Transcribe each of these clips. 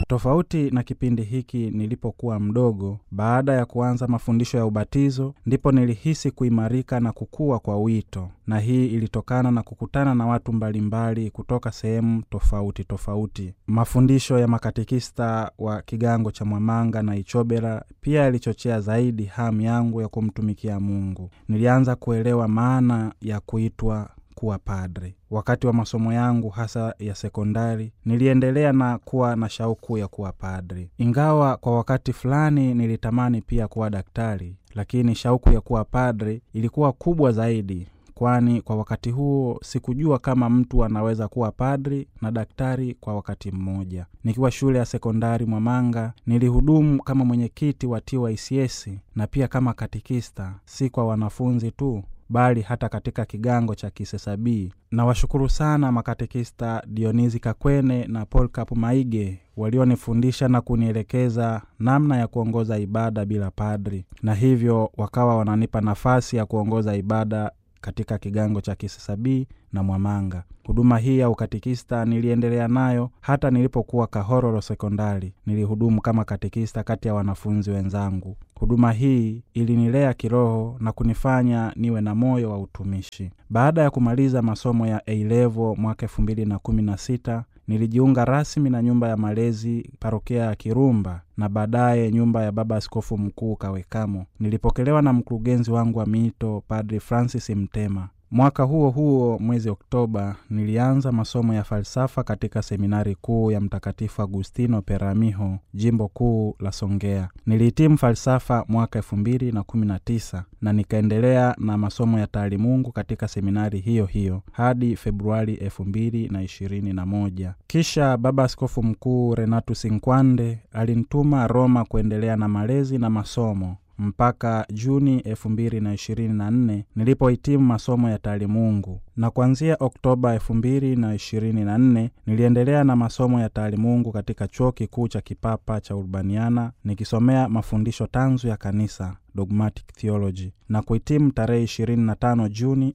Tofauti na kipindi hiki nilipokuwa mdogo, baada ya kuanza mafundisho ya ubatizo, ndipo nilihisi kuimarika na kukua kwa wito, na hii ilitokana na kukutana na watu mbalimbali kutoka sehemu tofauti tofauti. Mafundisho ya makatekista wa kigango cha Mwamanga na Ichobera pia yalichochea zaidi hamu yangu ya kumtumikia Mungu. Nilianza kuelewa maana ya kuitwa kuwa padre. Wakati wa masomo yangu hasa ya sekondari, niliendelea na kuwa na shauku ya kuwa padri, ingawa kwa wakati fulani nilitamani pia kuwa daktari, lakini shauku ya kuwa padri ilikuwa kubwa zaidi, kwani kwa wakati huo sikujua kama mtu anaweza kuwa padri na daktari kwa wakati mmoja. Nikiwa shule ya sekondari Mwamanga, nilihudumu kama mwenyekiti wa TYCS na pia kama katikista, si kwa wanafunzi tu bali hata katika kigango cha Kisesabii. Na washukuru sana makatekista Dionizi Kakwene na Polkap Maige walionifundisha na kunielekeza namna ya kuongoza ibada bila padri, na hivyo wakawa wananipa nafasi ya kuongoza ibada katika kigango cha Kisesabii na Mwamanga. Huduma hii ya ukatikista niliendelea nayo hata nilipokuwa Kahororo sekondari. Nilihudumu kama katikista kati ya wanafunzi wenzangu. Huduma hii ilinilea kiroho na kunifanya niwe na moyo wa utumishi. Baada ya kumaliza masomo ya A-level mwaka elfu mbili na kumi na sita nilijiunga rasmi na nyumba ya malezi parokia ya Kirumba na baadaye nyumba ya Baba Askofu Mkuu Kawekamo. Nilipokelewa na mkurugenzi wangu wa miito Padri Francis Mtema. Mwaka huo huo mwezi Oktoba nilianza masomo ya falsafa katika seminari kuu ya Mtakatifu Agustino Peramiho, jimbo kuu la Songea. Nilihitimu falsafa mwaka elfu mbili na kumi na tisa na nikaendelea na masomo ya taalimungu katika seminari hiyo hiyo hadi Februari elfu mbili na ishirini na moja. Kisha Baba Askofu Mkuu Renatus Nkwande alinituma Roma kuendelea na malezi na masomo mpaka Juni elfu mbili na ishirini na nne nilipohitimu masomo ya taalimungu, na kuanzia Oktoba elfu mbili na ishirini na nne niliendelea na masomo ya taalimungu katika chuo kikuu cha kipapa cha Urbaniana nikisomea mafundisho tanzu ya kanisa dogmatic theology na kuhitimu tarehe 25 Juni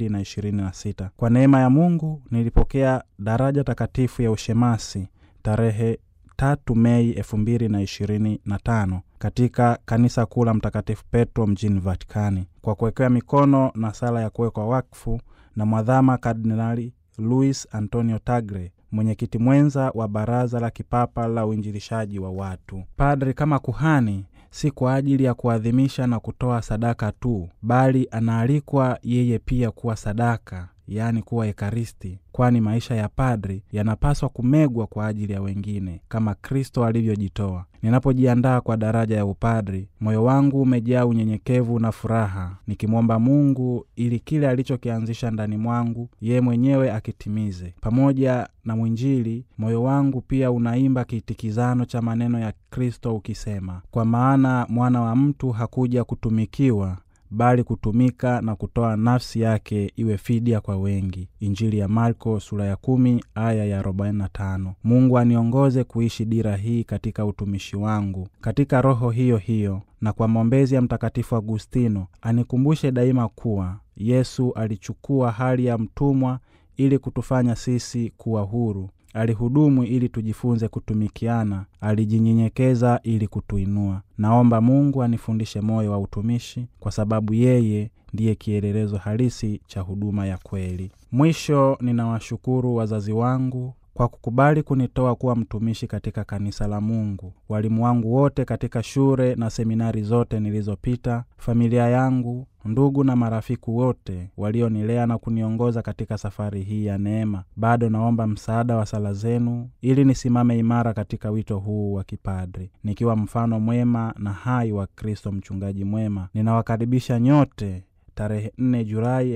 2026. Kwa neema ya Mungu nilipokea daraja takatifu ya ushemasi tarehe tatu Mei elfu mbili na ishirini na tano katika kanisa kuu la Mtakatifu Petro mjini Vatikani kwa kuwekewa mikono na sala ya kuwekwa wakfu na mwadhama Kardinali Luis Antonio Tagre, mwenyekiti mwenza wa Baraza la Kipapa la Uinjilishaji wa Watu. Padri kama kuhani si kwa ajili ya kuadhimisha na kutoa sadaka tu, bali anaalikwa yeye pia kuwa sadaka yaani kuwa Ekaristi, kwani maisha ya padri yanapaswa kumegwa kwa ajili ya wengine kama Kristo alivyojitoa. Ninapojiandaa kwa daraja ya upadri, moyo wangu umejaa unyenyekevu na furaha, nikimwomba Mungu ili kile alichokianzisha ndani mwangu yeye mwenyewe akitimize. Pamoja na mwinjili, moyo wangu pia unaimba kiitikizano cha maneno ya Kristo ukisema, kwa maana mwana wa mtu hakuja kutumikiwa bali kutumika na kutoa nafsi yake iwe fidia kwa wengi. Injili ya Marko sura ya kumi aya ya 45. Mungu aniongoze kuishi dira hii katika utumishi wangu katika roho hiyo hiyo, na kwa maombezi ya Mtakatifu Agustino anikumbushe daima kuwa Yesu alichukua hali ya mtumwa ili kutufanya sisi kuwa huru. Alihudumu ili tujifunze kutumikiana, alijinyenyekeza ili kutuinua. Naomba Mungu anifundishe moyo wa utumishi, kwa sababu yeye ndiye kielelezo halisi cha huduma ya kweli. Mwisho, ninawashukuru wazazi wangu kwa kukubali kunitoa kuwa mtumishi katika kanisa la Mungu, walimu wangu wote katika shule na seminari zote nilizopita, familia yangu, ndugu na marafiki wote walionilea na kuniongoza katika safari hii ya neema. Bado naomba msaada wa sala zenu ili nisimame imara katika wito huu wa kipadri, nikiwa mfano mwema na hai wa Kristo mchungaji mwema. Ninawakaribisha nyote tarehe 4 Julai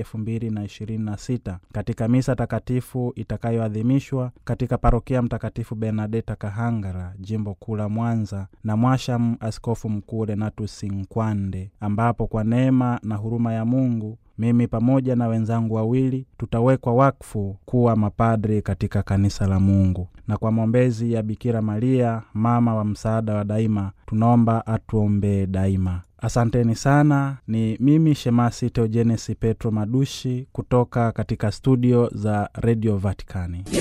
2026 katika misa takatifu itakayoadhimishwa katika parokia Mtakatifu Bernadeta Kahangara, jimbo kuu la Mwanza, na mwasham Askofu Mkuu Renatus Nkwande, ambapo kwa neema na huruma ya Mungu mimi pamoja na wenzangu wawili tutawekwa wakfu kuwa mapadri katika kanisa la Mungu, na kwa maombezi ya Bikira Maria, mama wa msaada wa daima, tunaomba atuombee daima. Asanteni sana. Ni mimi Shemasi Teojenesi Petro Madushi kutoka katika studio za redio Vatikani.